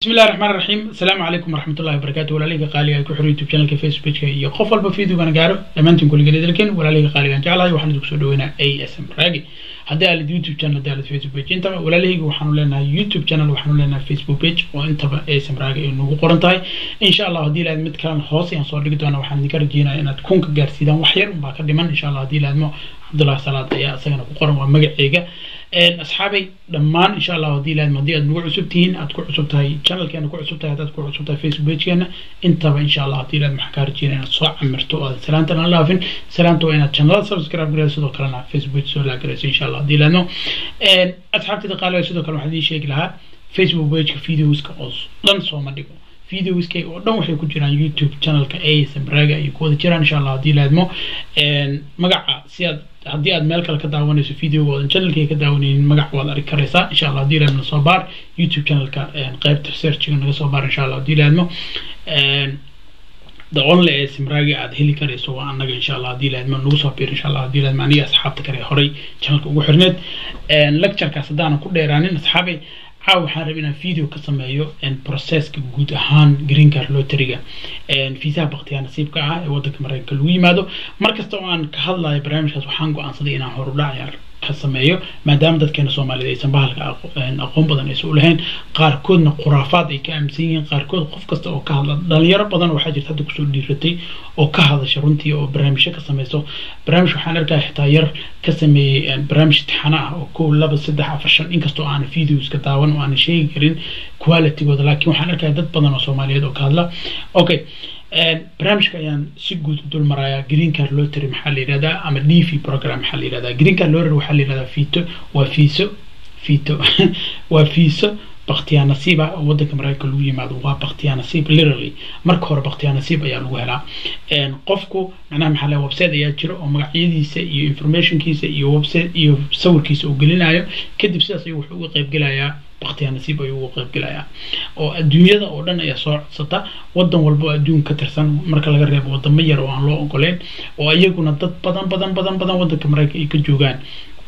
bismi illahi raxmaan raxiim asalaamu calaykum waraxmatullahi wabarakatu walaalihga qaaliga ku xiro youtube channelka facebookka iyo qof walba videogana gaaro dhammaantiin kulligeed idilken walaalihga qaaligaan jeclahay waxaan idinku soo dhaweynaa a s m raagi haddii aalid youtube channel haddii aalid facebook page intaba walaalihayga waxaanu leenahay youtube channel waxaanu leenahay facebook page oo intaba a s m raagi ay nagu qoran tahay insha allah haddii ilaahid mid kalena hoos ayaan soo dhigi doona waxaan idinka rajeynaya inaad kunka gaarsiidaan wax yar unbaa ka dhiman insha allah haddii ilaahidmo cabdullahi salaad ayaa isagana ku qoran waa magaceyga asxaabay dhammaan insha allah haddii ilaahid haddii aad nagu cusub tihiin aad ku cusub tahay channelkeena ku cusub tahay haddaad ku cusub tahay facebook pagekeena intaba insha allah haddii ilaahid maxaa kaa rajeynaya inaad soo camirto oo aad salaanta aan laafin salaanta waa inaad channelada subscribe garayso sidoo kalena facebook soo laagarayso insha allah haddii ilaahidno asxaabtida qaaliga sidoo kale waxaan idiin sheegi lahaa facebook pageka videoska oo dhan sooma dhigo videoska oo dhan waxay ku jiraan youtube channelka asm raga ayay ku wada jiraan insha allah haddii laadmo magaca si aad haddii aad meel kale ka daawanayso videoga oodan channelkay ka daawanaynin magac waad arki karaysaa insha allah haddii laadmo soo baar youtube channelka qeybta researchiga naga soo baar insha allah haddii laadmo the only asm ragi aad heli karayso waa annaga insha allah haddii laadmo nagu soo biir insha allah haddii laadmo aniga asxaabta kale horay channelka ugu xirneed lecturekaas haddaanan ku dheeraanin asxaabay caaw waxaan rabay inaan video ka sameeyo processka guud ahaan green card lotteriga fiisaha baktiyaa nasiibka ah ee waddanka mareykanka lagu yimaado mar kasta oo aan ka hadlayo barnaamijkaas waxaan go-aansaday inaan horudhac ka sameeyo maadaama dadkeena soomaaliyed aysan bahalka aqoon badan aysan ulahayn qaarkoodna khuraafaad ay ka aaminsan yihiin qaarkood qof kasta oo ka hadla dhalinyaro badan waxaa jirta hadda kusoo dhiiratay oo ka hadasha runtii oo barnaamijyo ka sameyso barnaamij waxaan arkaya xitaa yar ka sameeyey barnaamij tixano ah oo kow laba saddex afar shan inkastoo aanan videoska daawan oo aanan sheegi karin qualitygooda laakiin waxaan arkaya dad badan oo soomaaliyeed oo ka hadla okay barnaamijka ayaan si guud u dul marayaa green card lottery maxaa la yihahdaa ama d v program maxaa la yihahdaa green card lottery waxaa la yihahdaa fito waa fiiso fito waa fiiso baktiyaa nasiib ah oo waddanka mareykanka lagu yimaado waa baktiyaa nasiib literally marka hore baktiyaa nasiib ayaa lagu helaa qofku macnaha maxaa le website ayaa jira oo magacyadiisa iyo informationkiisa iyo website iyo sawirkiisa uu gelinayo kadib sidaas ayuu wuxuu uga qaybgelayaa baktiyaa nasiib ayuu uga qaybgelayaa oo adduunyada oo dhan ayaa soo codsata waddan walba oo adduun ka tirsan marka laga reebo wadamo yar oo aan loo ogoleyn oo iyaguna dad badan badan badan badan waddanka mareykanka ay ka joogaan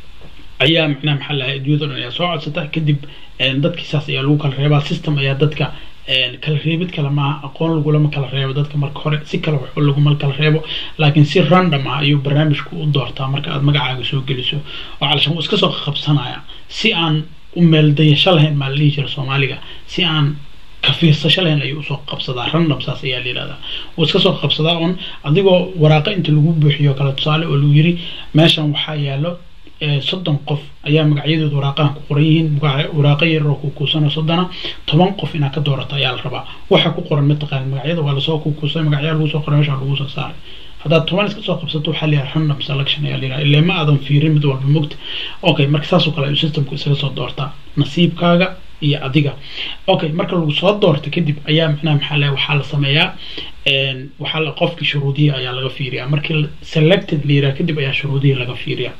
ayaa macnaha maxaa lahay adduunyada o dhan ayaa soo codsata kadib dadkii saas ayaa lagu kala reebaa system ayaa dadka kala reebid kale maaha aqoon lagulama kala reebo dadka marka hore si kale wax laguma kala reebo laakiin si random ah ayuu barnaamijku u doortaa marka aad magacaaga soo geliso oo calashan uu iska soo qabsanaya si aan u meeldayasho lahayn maa la dhihi jira soomaaliga si aan ka fiirsasho lahayn ayuu usoo qabsadaa random saas ayaa la yihahdaa wuu iska soo qabsadaa un adigoo waraaqa inta lagu buuxiyo kale tusaale oo lagu yiri meeshan waxaa yaalo soddon qof ayaa magacyadooda waraaqahan ku qoran yihiin waraaqa yaroo kukuusano soddona toban qof inaad ka doorato ayaa la rabaa waxa ku qoran mataqaan magacyada waa lasoo kukuusay magacyaa lagu soo qoray meesha lagu soo saaray haddaad toban iska soo qabsato waxaa layihaha random selection ayaa layihaha illee ma aadan fiirin mid walba mogta okay marka saasoo kale ayuu systemku isaga soo doortaa nasiibkaaga iyo adiga okay marka lagu soo doorto kadib ayaa macnaha maxaa le waxaa la sameeyaa waxaa la qofkii shuruudihii ayaa laga fiiriyaa markii selected la yiraha kadib ayaa shuruudihii laga fiiriyaa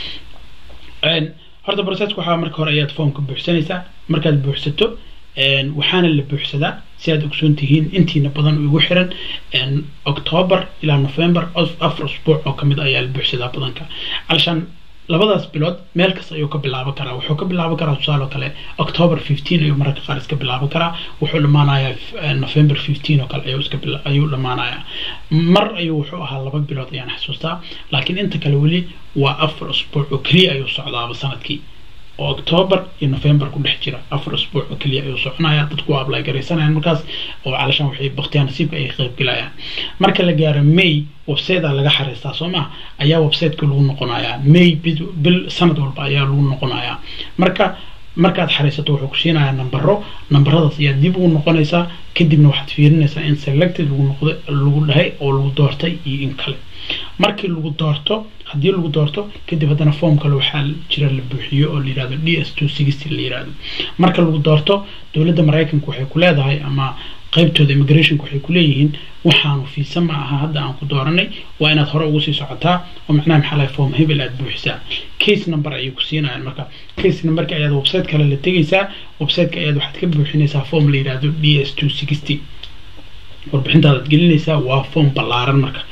horta processka waxaa marka hore ayaad formka buuxsanaysaa markaad buuxsato waxaana la buuxsadaa si aad ogsoon tihiin intiina badan ugu xiran october ilaa november afar usbuuc oo kamid ayaa la buuxsadaa badanka calashaan labadaas bilood meel kasta ayuu ka bilaaban karaa wuxuu ka bilaaban karaa tusaale oo kale october fifteen ayuu mararka qaar iska bilaaban karaa wuxuu dhamaanayaa november fifteen oo kale ayuu iska ayuu dhamaanayaa mar ayuu wuxuu ahaa laba bilood ayaan xasuustaa laakiin inta kale weli waa afar usbuuc oo keliya ayuu socdaaba sanadkii oo october iyo november ku dhex jira afar usbuuc oo keliya ayuu soconaya dadku waa ablay garaysanayaan markaas oo calashaan waxay baktiyaa nasiibka ay qaybgelayaan marka la gaaro may websiteda laga xariistaa soo maa ayaa websiteka lagu noqonayaa may bil sanad walba ayaa lagu noqonayaa marka markaad xariisato wuxuu ku siinayaa nambaro nambaradaas ayaa dib ugu noqonaysaa kadibna waxaad fiirinaysaa in selected lagu noqday lagu dhahay oo lagu doortay iyo in kale markii lagu doorto haddii lagu doorto kadib haddana form kale waxaa jira la buuxiyo oo la yihahdo d s two sixty la yihahdo marka lagu doorto dowladda maraykanka waxay ku leedahay ama qaybtooda immigrationka waxay ku leeyihiin waxaanu fiisa ma aha hadda aan ku dooranay waa inaad hore ugu sii socotaa oo macnaha maxaa lahay form hebel aad buuxisaa case number ayay ku siinayaan marka case numberka ayaad website kale la tegaysaa websiteka ayaad waxaad ka buuxinaysaa form la yihahdo d s two sixty warbixintaadaad gelinaysaa waa form ballaaran marka wax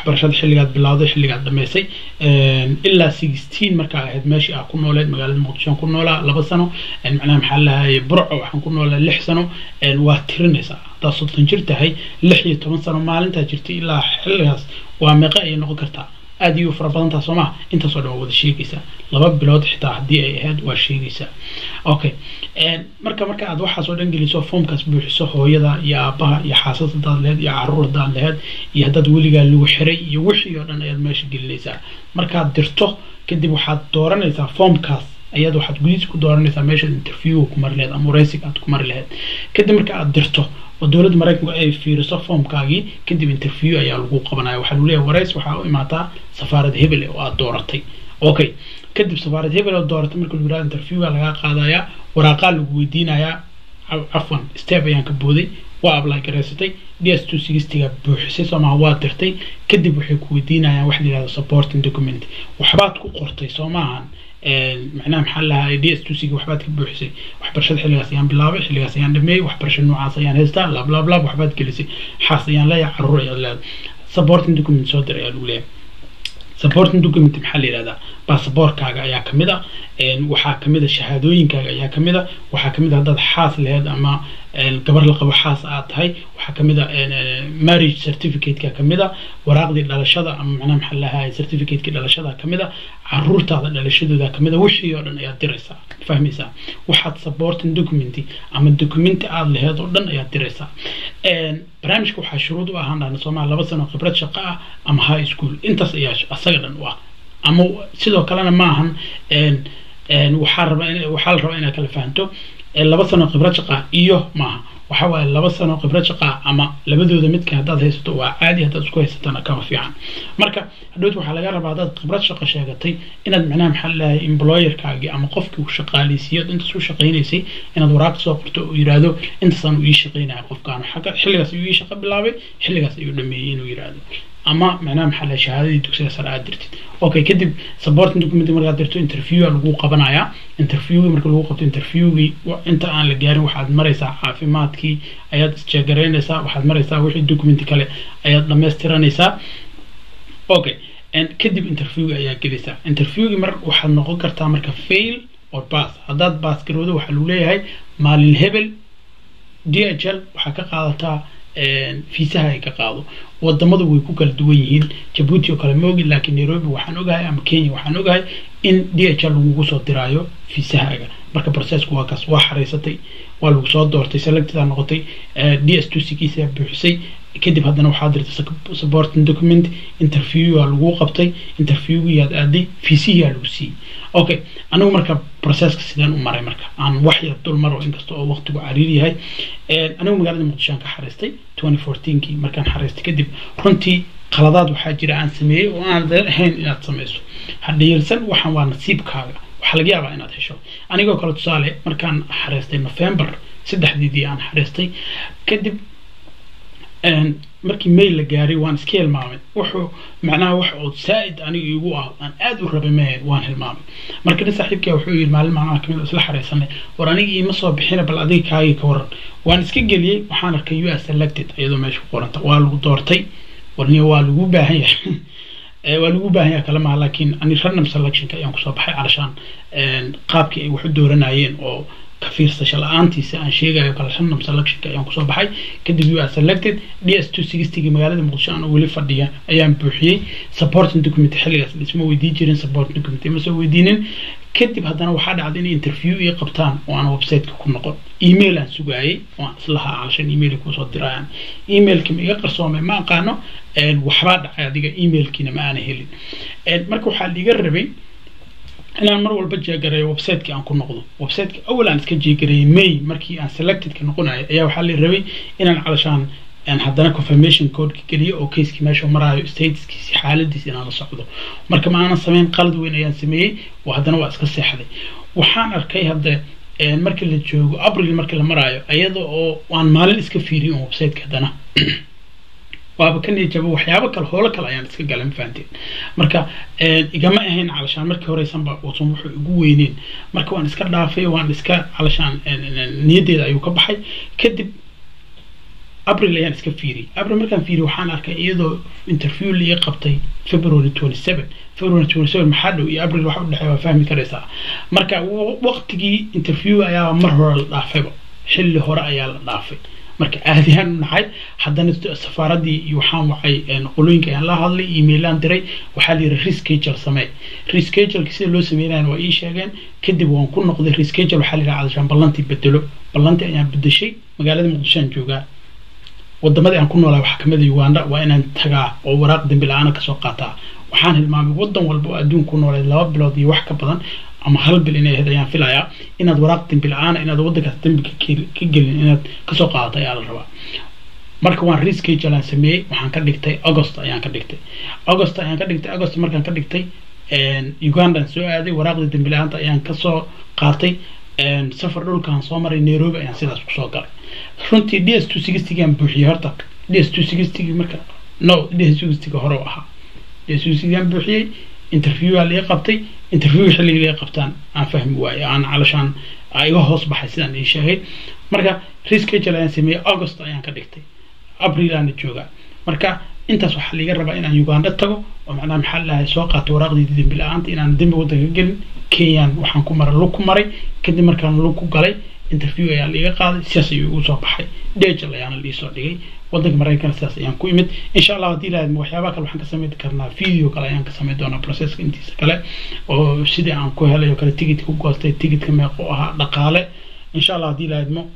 waxbarashada xilligaad bilowday xilligaad dhamaysay ilaa sixteen markaa ahayd meeshii aa ku nooleed magaalada muqdisho aan ku noolaa laba sano macnaha maxaa lahaye burco waxaan ku noolaa lix sano waa tirinaysaa haddaad soddon jir tahay lix iyo toban sano maalintaa jirtay ilaa xilligaas waa meeqa ayay noqon kartaa aad iyo fara badantaa soo maha intaasoo dhan waa wada sheegaysaa laba bilood xitaa haddii ay ahayd waa sheegaysaa okay marka marka aad waxaas oo dhan geliso foomkaas buuxiso hooyada iyo aabaha iyo xaasas hadaad laheyd iyo caruur hadaad laheyd iyo haddaad weligaa lagu xiray iyo wixii oo dhan ayaad meesha gelinaysaa markaad dirto kadib waxaad dooranaysaa foomkaas ayaad waxaad gudihiisa ku dooranaysaa meeshaad interview ku mari laheyd ama wareysiga aad ku mari laheyd kadib marka aad dirto oo dowladda maraykanku ay fiiriso foomkaagii kadib interview ayaa lagu qabanaya waxaa lagu leeyahay wareys waxaa u imaataa safaarad hebel oo aad dooratay okay kadib safaarad hebel oo dooratay marka lagu yihahdo interviewga lagaa qaadayaa waraaqaa lagu weydiinayaa cafwan step ayaan ka booday waa apply garaysatay d s two sixtyga buuxisay soomaha waa dirtay kadib waxay ku weydiinayaan wax la yihahdo supporting document waxbaad ku qortay soo maahan macnaha maxaa lahaa d s two cg waxbaad ka buuxisay waxbarashada xilligaas ayaan bilaabay xilligaas ayaan dhameeyey waxbarasha noocaas ayaan haystaa lab lab lab waxbaad gelisay xaas ayaan leeyahay caruur ayaad leedahay supporting document soo diray ayaa lagu leeyahay supporting document maxaa la yihahdaa basaboorkaaga ayaa kamid a waxaa kamid a shahaadooyinkaaga ayaa kamid a waxaa kamid a haddaad xaas laheyd ama gabar la qabo xaas aad tahay waxaa kamid a marriage certificateka kamid a waraaqdii dhalashada ama macnaha maxaa lahaay certificateki dhalashada kamid a caruurtaada dhalashadooda kamid a wixii oo dhan ayaad diraysaa fahmaysaa waxaad supporting document ama documenti aada laheyd oo dhan ayaad diraysaa barnaamijka waxaa shuruud u ahaan dhahna soomaaliya laba sano khibrad shaqo ah ama high school intaas ayaa asaga dhan u ah ama sidoo kalena maahan waxaa raba waxaa la rabaa inaad kala fahanto laba sano khibrad shaqa iyo maaha waxa waaye laba sano khibrad shaqa ama labadooda midka haddaad haysato waa caadi haddaad isku haysatana kama fiican marka hadhowt waxaa laga rabaa haddaad khibrad shaqo sheegatay inaad macnaha maxaa lahay employerkaagii ama qofkii uu shaqaaleysiiyo intaas u shaqaynaysay inaad waraaq soo qorto oo yiraahdo intaasaan uu ii shaqaynaya qofkaan xagga xilligaas ayuu ii shaqo bilaabay xilligaas ayuu dhameeyey inuu yiraahdo ama macnaha maxaa lahay shahaadadii dugsiga sare aad dirtid okay kadib supporting document markaad dirto interview lagu qabanayaa interviewgii marka lagu qabto interviewgii inta aan la gaarin waxaad maraysaa caafimaadkii ayaad isjeegaraynaysaa waxaad maraysaa wixii documenti kale ayaad dhamaystiranaysaa okay kadib interviewgi ayaa gelaysaa interviewgii mar waxaad noqon kartaa marka fail or pass haddaad baas garowdo waxaa lagu leeyahay maalin hebel d h l waxaa ka qaadataa fiisaha ay ka qaado wadamadu way ku kala duwan yihiin jabuuti oo kale ma ogi laakiin nairobi waxaan ogahay ama kenya waxaan ogahay in d h l lagugu soo diraayo fiisahaaga marka processku waa kaas waa xaraysatay waa lagu soo doortay selected aa noqotay d s two ckiisa buuxisay kadib haddana waxaa dirtay supporting document interview aa lagu qabtay interviewgii aad aaday fiisihii aa lagu siiyey okay anigu marka processka sideen u maray marka aan wax yar dul maro inkasta oo waqtigu cariir yahay anigu magaalada muqdisho aan ka xariistay twenty fourteenkii markaan xariistay kadib runtii qaladaad waxaa jira aan sameeyey oo aan ahayn inaad samayso hadhiirsan waxaan waa nasiibkaaga waxaa laga yaabaa inaad hesho anigoo kale tusaale markaan xariistay november saddexdeedii aan xariistay kadib markii mail la gaaray waan iska hilmaamay wuxuu macnaha wax oo saa-id aniga igu ah aan aada u rabay mahayd waan hilmaamay marka nin saaxiibkaa wuxuu yidhi maalin maalmaha kamid isla xareysanay war aniga iima soo bixina bal adiga kaagii ka waran waan iska geliyey waxaan arkay u s selected iyadoo meesha ku qoranta waa lagu doortay warniya waa lagu baahan yahay waa lagu baahan yahay kale maha laakiin ani random selectionka ayaan kusoo baxay calashaan qaabkii ay wax u dooranayeen oo ka fiirsasho la-aantiisa aan sheegayo kala random selectionka ayaan kusoo baxay kadib u selected d s two sixtygii magaalada muqdisho aan weli fadhiya ayaan buuxiyey supporting document xilligaas isma weydiin jirin supporting document ma soo weydiinin kadib haddana waxaa dhacday inay interview ii qabtaan oo aan websiteka ku noqon email aan sugaayay oo aan islahaa calashan email kuusoo dirayaan emailki ma iga qarsoomay ma aqaano waxbaa dhacay adiga emailkiina ma aana helin marka waxaa liiga rabay inaan mar walba jeegareeyo websiteki aan ku noqdo websiteki awal aan iska jeegareeyay may markii aan selectedka noqonayo ayaa waxaa la rabay inaan calashaan haddana confirmation codeka geliyo oo caseki meesha maraayo statuskiisi xaaladiisi inaan la socdo marka ma aanan sameyn qalad weyn ayaan sameeyey oo haddana waa iska seexday waxaan arkay hadda markii la joogo abril markii la maraayo iyada oo aan maalin iska fiiriyin oo websiteka haddana waaba ka niyajabo waxyaabo kale hoolo kale ayaan iska galay ma fahanteen marka igama ahayn calashaan markii horeysanba uusan wuxuu igu weyneen marka waan iska dhaafay waan iska calashaan niyaddeeda ayuu ka baxay kadib april ayaan iska fiiriyey april markaan fiiriyey waxaan arkay iyadoo interview la ii qabtay february twenty seven february twenty seven maxaa dhow iyo april waxa u dhexeeya waa fahmi karaysaa marka waqtigii interview ayaa mar hore la dhaafayba xilli hore ayaa la dhaafay marka aadiyaan u nahay haddana safaaradii iyo waxaan wacay qolooyinka ayaan la hadlay emailaan diray waxaa la yidhi reschedule samee rescheduleka sida loo sameynayana waa ii sheegeen kadib waan ku noqday reschedule waxaa la yidhaha cadashaan ballantii bedelo ballantii ayaan bedeshay magaalada muqdishoan joogaa wadamadii aan ku noolaa waxaa kamid a uganda waa inaan tagaa oo waraaq dambi la-aana kasoo qaataa waxaan hilmaamay wadan walba oo adduunka ku noolay laba bilood iyo wax ka badan ama hal bil inay ahayd ayaan filayaa inaad waraaq dambi la-aana inaad wadankaas dambi ka gelin inaad kasoo qaadato ayaa la rabaa marka waan reschedule aan sameeyey waxaan ka dhigtay august ayaan ka dhigtay august ayaan ka dhigtay august markaan ka dhigtay ugandaan soo aaday waraaqdii dambi la-aanta ayaan kasoo qaatay safar dhulkaan soo maray nairobi ayaan sidaas kusoo galay runtii d s two sixtygaan buuxiyey horta d s two sixtygi marka no d s two sixtyga hore u ahaa d s two sixtygaan buuxiyey interviewaa laga qabtay interview xilligii laga qabtaan aan fahmi waaye aan calashaan iga hoos baxay sidaan ii sheegay marka reschedule ayaan sameeyey august ayaan ka dhigtay april aana joogaa marka intaas waxaa laga rabaa inaan uganda tago oo macnaha maxaa lahay soo qaato waraaqdii dembi la-aanta inaan dembi wadanka gelin kenyan waxaan ku maray lug ku maray kadib markaan lug ku galay interview ayaa laiga qaaday sidaas ayuu igu soo baxay dejal ayaana liisoo dhigay wadanka maraykanka sidaas ayaan ku imid insha allah haddii lahayd waxyaabaha kale waxaan ka samayn karnaa video kale ayaan ka samayn doonaa processka intiisa kale oo sidii aan ku helay oo kale tigidka ku goostay tigidka meequ ahaa dhaqaale insha allah haddii lahayd mo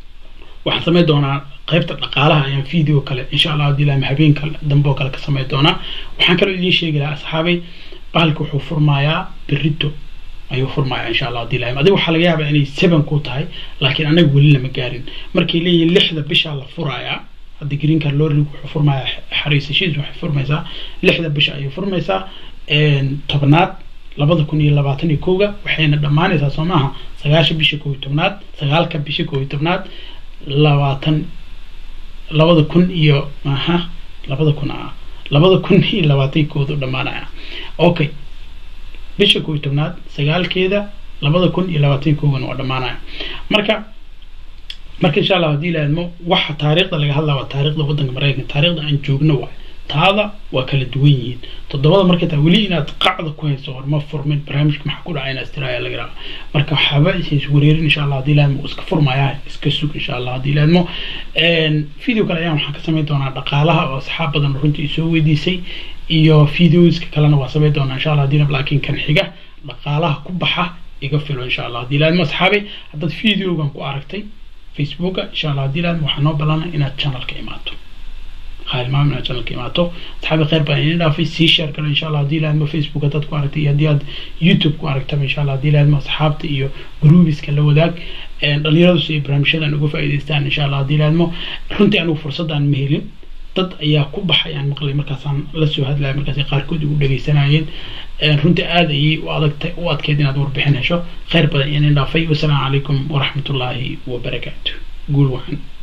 waxaan samayn doonaa qaybta dhaqaalaha ayaan video kale insha allah haddii lahayd habeenka dambe oo kale ka samayn doonaa waxaan kaloo idiin sheegi lahaa asxaabay bahalka wuxuu furmayaa berito ayuu furmaya insha allah hadii lahayd adiga waxaa laga yaabaa inay seven ku tahay laakiin anaga weli lama gaarin markay leeyihin lixda bishaa la furayaa hadda green card lorrig wuxuu furmayaa xariisashiis waxay furmaysaa lixda bisha ayay furmaysaa tobnaad labada kun iyo labaatan iyo kowga waxayna dhammaanaysaa soo maaha sagaasha bisha koob iyo tobnaad sagaalka bisha koob iyo tobnaad labaatan labada kun iyo aha labada kun ah labada kun iyo labaatan koodu dhammaanaya okay bisha koob iyo tobnaad sagaalkeeda labada kun iyo labaatan koogana waa dhammaanaya marka marka insha allah haddii laadmo waxa taariikhda laga hadlaa waa taariikhda wadanka maraykanka taariikhda aan joogno waay taada waa kala duwan yihiin toddobada markay tahay weli inaad qacda ku hayso horma furmin barnaamijka maxaa ku dhacay inaad istiraaya laga rabaa marka waxaaba is wareerin insha allah haddii laadmo iska furmaya iska sug insha allah haddii laadmo video kale ayaan waxaan ka samayn doonaa dhaqaalaha oo asxaab badan runtii soo weydiisay iyo videoska kalena waa samayn doonaa insha allah haddii laakiin kan xiga dhaqaalaha ku baxa iga filo insha allah haddii laadmo asxaabay haddaad videogan ku aragtay facebooka insha allah haddii laadmo waxaa noo balana inaad channelka imaato haalmaam inaad channelka imaato asxaabi khayr baan idin dhaafay sii share kale insha allah haddii laadmo facebook haddaad ku aragtay iyo haddii aad youtube ku aragtaba insha allah haddii laadmo asxaabta iyo groubiska la wadaag dhalinyaradu si ay barnaamijyadan uga faa'iidaystaan insha allah haddii laadmo runtii anigu fursadaan ma helin dad ayaa ku baxay aan maqlay markaasaan la soo hadlaya markaasay qaarkood igu dhegaysanayeen runtii aada ayay u adagtay u adkeyd inaad warbixin hesho khayr badan idin dhaafay wasalaamu calaykum waraxmatullaahi wabarakaatu guul wacan